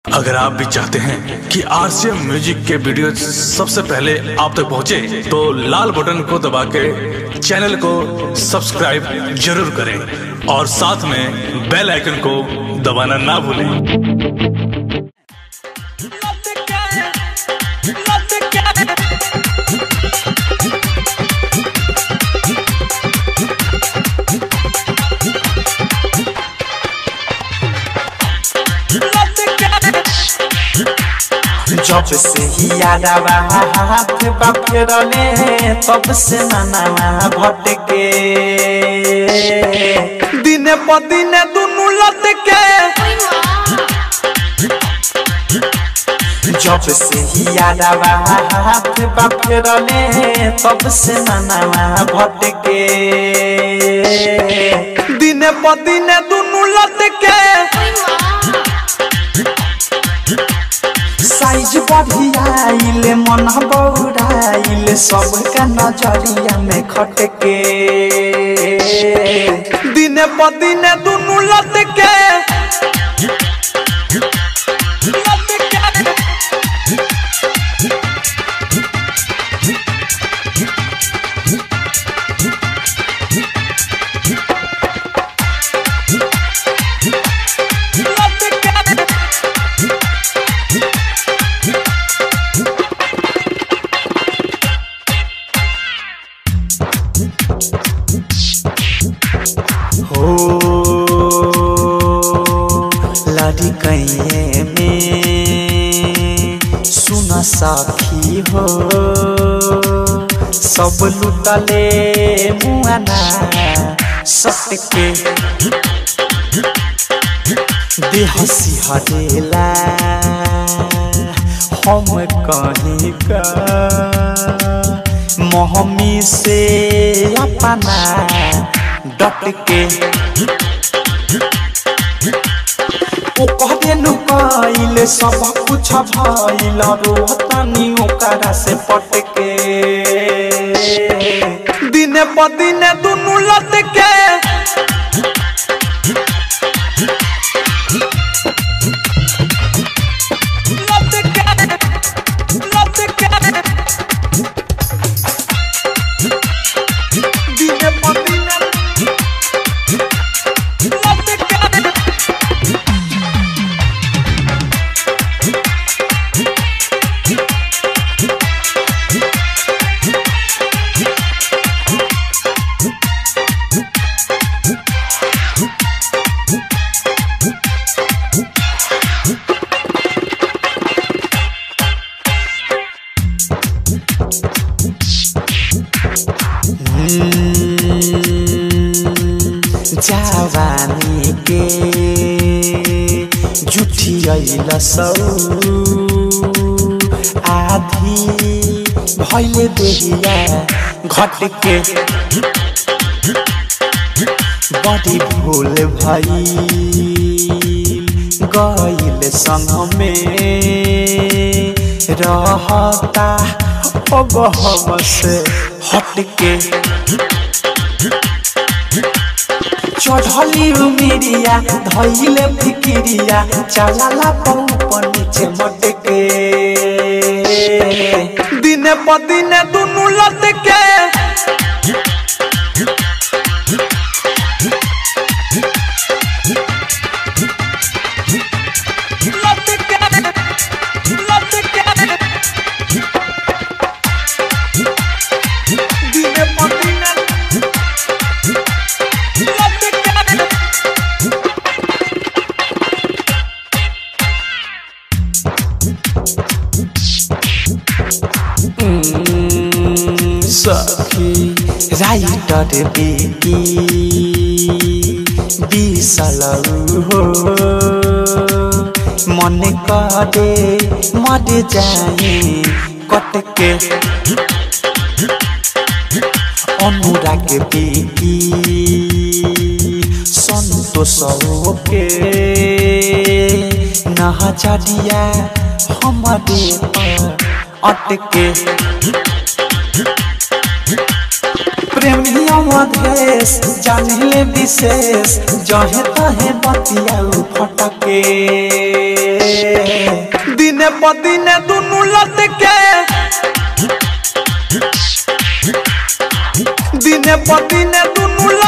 अगर आप भी चाहते हैं कि आरसीएम म्यूजिक के वीडियो सबसे पहले आप तक पहुंचे, तो लाल बटन को दबा के चैनल को सब्सक्राइब जरूर करें और साथ में बेल आइकन को दबाना ना भूलें जब से ही यादवा हाथ बाफेरले तब से ननावा भटके दिने प दिने दुनु लटके जब से ही यादवा हाथ बाफेरले तब से ननावा भटके दिने प दिने दुनु लटके साइज बढ़ियाइले मन बौराइले सबका नजरिया में खटके दिने प दिने दुनु लटके हो लड़ी कैये में सुन सखी हो सब लुटले मुआना सटके देह सिहरेला हम कहीं का मोहमी से अपना डट के ओ कहबे नु कइले सब कुछ भइल रोहतनी ओकरा से पटके दिने प दिने दुनु लटके दिने प दिने जवानी के जुठियल सौ आधी भैले देहिया घट के बड़ी भूल भई गईल संग में रहता अब हम से हट के चढ़ली उमिरिया धैले फिकिरिया चलाला पौप नीचे मटके दिने प दिने दुनु लटके दिने प दिने सखी राइटर बेटी बिसल हो मन करे मर जाए कटके अनुराग बेटी संतोष के नहचरिया हमारे पर अटके प्रेमिया मधेश जानिले विशेष जहे तहे बतिया फटके दिने प दिने दुनु लटके दिने प दिने दुनु